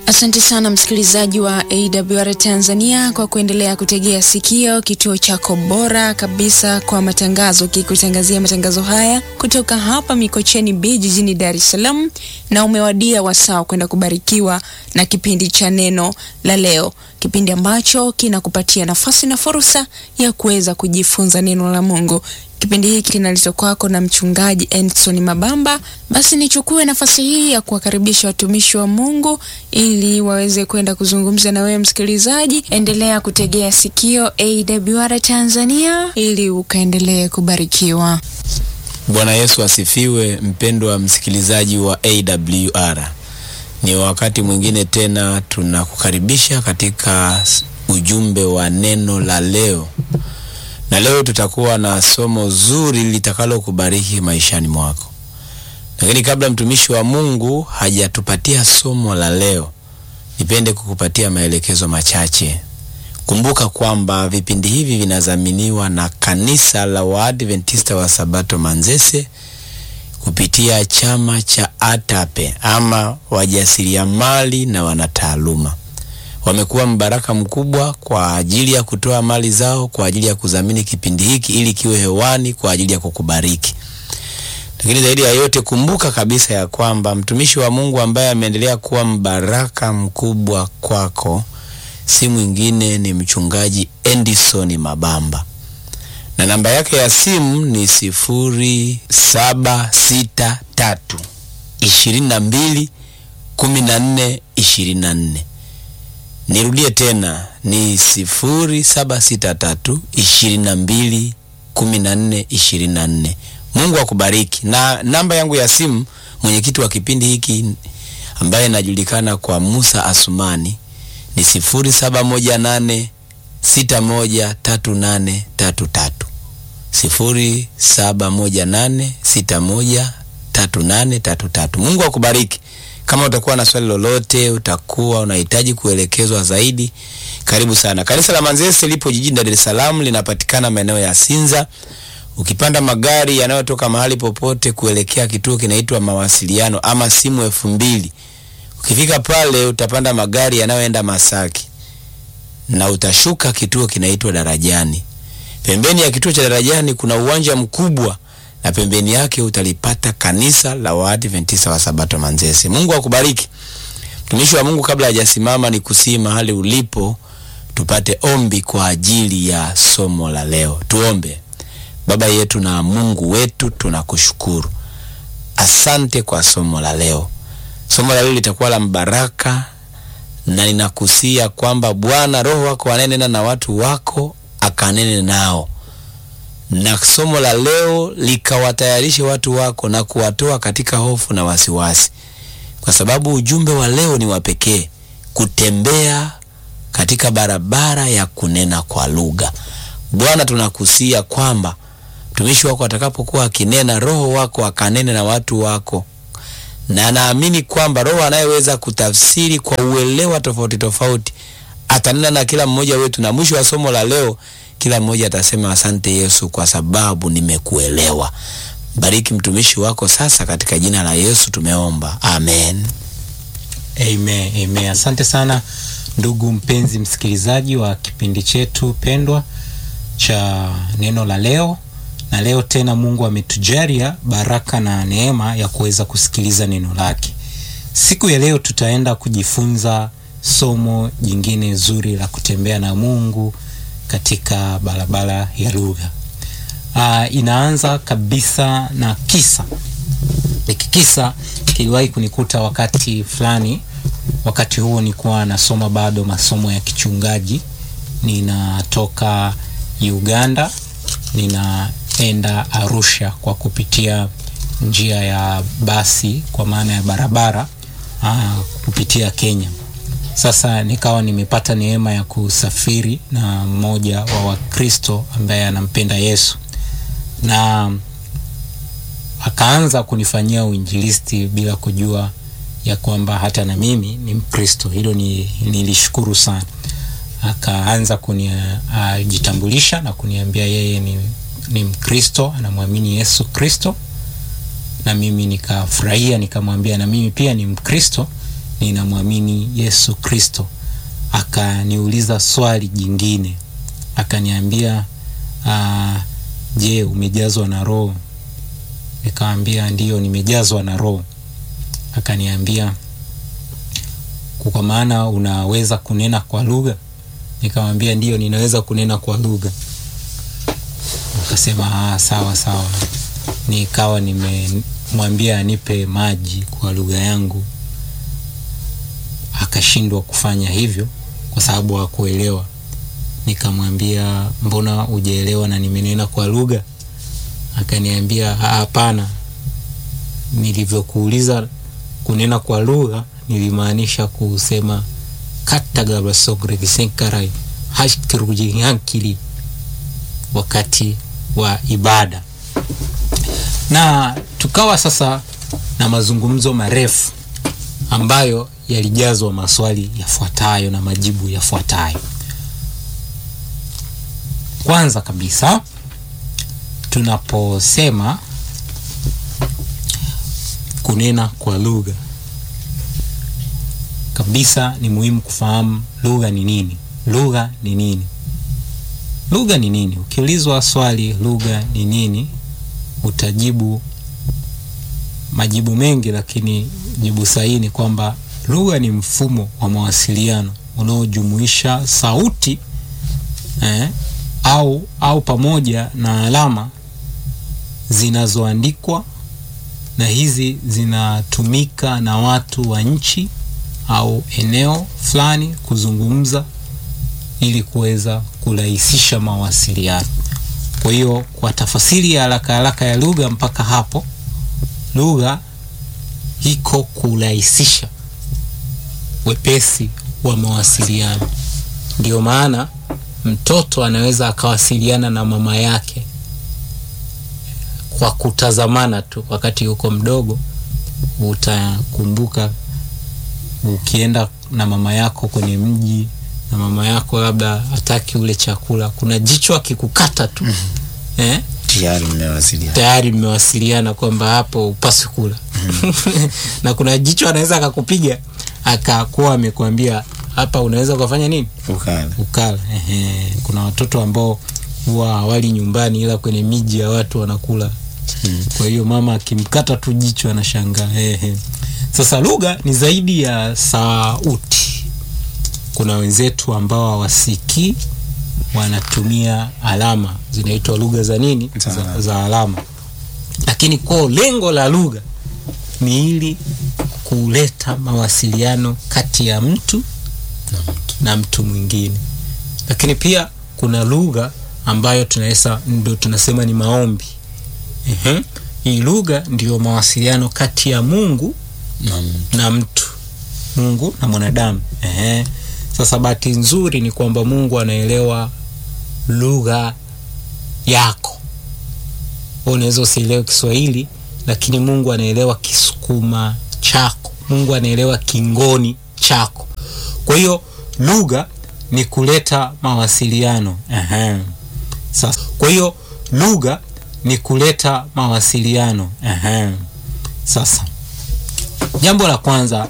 Asante sana msikilizaji wa AWR Tanzania kwa kuendelea kutegea sikio kituo chako bora kabisa kwa matangazo, kikutangazia matangazo haya kutoka hapa Mikocheni B jijini Dar es Salaam, na umewadia wasaa kwenda kubarikiwa na kipindi cha neno la leo, kipindi ambacho kinakupatia nafasi na fursa ya kuweza kujifunza neno la Mungu. Kipindi hiki kinaletwa kwako na mchungaji Endson Mabamba. Basi nichukue nafasi hii ya kuwakaribisha watumishi wa Mungu ili waweze kwenda kuzungumza na wewe msikilizaji. Endelea kutegea sikio AWR Tanzania ili ukaendelee kubarikiwa. Bwana Yesu asifiwe. Mpendwa msikilizaji wa AWR, ni wakati mwingine tena tunakukaribisha katika ujumbe wa neno la leo na leo tutakuwa na somo zuri litakalo kubariki maishani mwako. Lakini kabla mtumishi wa Mungu hajatupatia somo la leo, nipende kukupatia maelekezo machache. Kumbuka kwamba vipindi hivi vinadhaminiwa na kanisa la Waadventista wa Sabato Manzese kupitia chama cha ATAPE ama wajasiriamali na wanataaluma wamekuwa mbaraka mkubwa kwa ajili ya kutoa mali zao kwa ajili ya kudhamini kipindi hiki ili kiwe hewani kwa ajili ya kukubariki. Lakini zaidi ya yote, kumbuka kabisa ya kwamba mtumishi wa Mungu ambaye ameendelea kuwa mbaraka mkubwa kwako si mwingine ni mchungaji Endison Mabamba, na namba yake ya simu ni sifuri saba sita tatu ishirini na mbili kumi na nne ishirini na nne. Nirudie tena ni sifuri saba sita tatu ishirini na mbili kumi na nne ishirini na nne. Mungu akubariki. Na namba yangu ya simu, mwenyekiti wa kipindi hiki ambaye najulikana kwa Musa Asumani ni sifuri saba moja nane sita moja tatu nane tatu tatu, sifuri saba moja nane sita moja tatu nane tatu tatu. Mungu akubariki. Kama utakuwa na swali lolote, utakuwa unahitaji kuelekezwa zaidi, karibu sana. Kanisa la Manzese lipo jijini Dar es Salaam, linapatikana maeneo ya Sinza. Ukipanda magari yanayotoka mahali popote kuelekea kituo kinaitwa Mawasiliano ama simu elfu mbili, ukifika pale utapanda magari yanayoenda Masaki na utashuka kituo kinaitwa Darajani. Pembeni ya kituo cha Darajani kuna uwanja mkubwa na pembeni yake utalipata kanisa la Waadventista wa Sabato Manzese. Mungu akubariki. Mtumishi wa Mungu, kabla hajasimama, ni kusii mahali ulipo, tupate ombi kwa ajili ya somo la leo. Tuombe. Baba yetu na Mungu wetu, tunakushukuru, asante kwa somo la leo. Somo la leo litakuwa la mbaraka, na ninakusia kwamba Bwana Roho wako anenena na watu wako, akanene nao na somo la leo likawatayarishe watu wako na kuwatoa katika hofu na wasiwasi, kwa sababu ujumbe wa leo ni wa pekee, kutembea katika barabara ya kunena kwa lugha. Bwana, tunakusia kwamba mtumishi wako atakapokuwa akinena, Roho wako akanene na watu wako, na naamini kwamba Roho anayeweza kutafsiri kwa uelewa tofauti tofauti atanena na kila mmoja wetu, na mwisho wa somo la leo kila mmoja atasema asante Yesu, kwa sababu nimekuelewa. Bariki mtumishi wako sasa, katika jina la Yesu tumeomba, amen. Amen, amen. Asante sana ndugu mpenzi msikilizaji wa kipindi chetu pendwa cha neno la leo. Na leo tena Mungu ametujalia baraka na neema ya kuweza kusikiliza neno lake. Siku ya leo tutaenda kujifunza somo jingine zuri la kutembea na Mungu katika barabara ya lugha. Uh, inaanza kabisa na kisa. Hiki kisa kiliwahi kunikuta wakati fulani. Wakati huo nilikuwa nasoma bado masomo ya kichungaji, ninatoka Uganda ninaenda Arusha kwa kupitia njia ya basi, kwa maana ya barabara uh, kupitia Kenya. Sasa nikawa nimepata neema ya kusafiri na mmoja wa Wakristo ambaye anampenda Yesu na akaanza kunifanyia uinjilisti bila kujua ya kwamba hata na mimi ni Mkristo. Hilo ni, nilishukuru sana. Akaanza kunijitambulisha uh, na kuniambia yeye ni, ni Mkristo, anamwamini Yesu Kristo, na mimi nikafurahia, nikamwambia na mimi pia ni Mkristo ninamwamini Yesu Kristo. Akaniuliza swali jingine, akaniambia uh, je, umejazwa na Roho? Nikamwambia ndiyo, nimejazwa na Roho. Akaniambia kwa maana unaweza kunena kwa lugha? Nikamwambia ndiyo, ninaweza kunena kwa lugha. Akasema ah, sawa sawa. Nikawa nimemwambia anipe maji kwa lugha yangu, akashindwa kufanya hivyo kwa sababu hakuelewa. Nikamwambia mbona hujaelewa na nimenena kwa lugha? Akaniambia hapana, nilivyokuuliza kunena kwa lugha nilimaanisha kusema katagabasogeregisenkarai hashkirujihankili wakati wa ibada, na tukawa sasa na mazungumzo marefu ambayo yalijazwa maswali yafuatayo na majibu yafuatayo. Kwanza kabisa tunaposema kunena kwa lugha kabisa, ni muhimu kufahamu lugha ni nini. Lugha ni nini? Lugha ni nini? Ukiulizwa swali lugha ni nini, utajibu majibu mengi, lakini jibu sahihi ni kwamba lugha ni mfumo wa mawasiliano unaojumuisha sauti eh, au au pamoja na alama zinazoandikwa na hizi zinatumika na watu wa nchi au eneo fulani kuzungumza ili kuweza kurahisisha mawasiliano. Kwa hiyo kwa tafasiri ya haraka haraka ya lugha mpaka hapo, lugha iko kurahisisha wepesi wa mawasiliano. Ndio maana mtoto anaweza akawasiliana na mama yake kwa kutazamana tu wakati yuko mdogo. Utakumbuka ukienda na mama yako kwenye mji na mama yako labda hataki ule chakula, kuna jicho akikukata tu eh? tayari mmewasiliana. tayari mmewasiliana kwamba hapo upasi kula na kuna jicho anaweza akakupiga akakuwa amekwambia hapa unaweza ukafanya nini Ukala. ukala. Ehe, kuna watoto ambao huwa hawali nyumbani ila kwenye miji ya watu wanakula kwa hiyo mama akimkata tu jicho anashangaa. Ehe. Sasa lugha ni zaidi ya sauti. Kuna wenzetu ambao hawasikii wanatumia alama zinaitwa lugha za nini Za za, alama. za alama, lakini kwa lengo la lugha ni ili kuleta mawasiliano kati ya mtu na mtu mwingine, lakini pia kuna lugha ambayo tunaweza ndo tunasema ni maombi. Ehe. Hii lugha ndiyo mawasiliano kati ya Mungu Naam. na mtu, Mungu na mwanadamu. Ehe. Sasa bahati nzuri ni kwamba Mungu anaelewa lugha yako. Wewe unaweza usielewe Kiswahili, lakini Mungu anaelewa Kisukuma chako, Mungu anaelewa Kingoni chako. Kwa hiyo lugha ni kuleta mawasiliano. Ehe. Sasa kwa hiyo lugha ni kuleta mawasiliano. Ehe. Sasa jambo la kwanza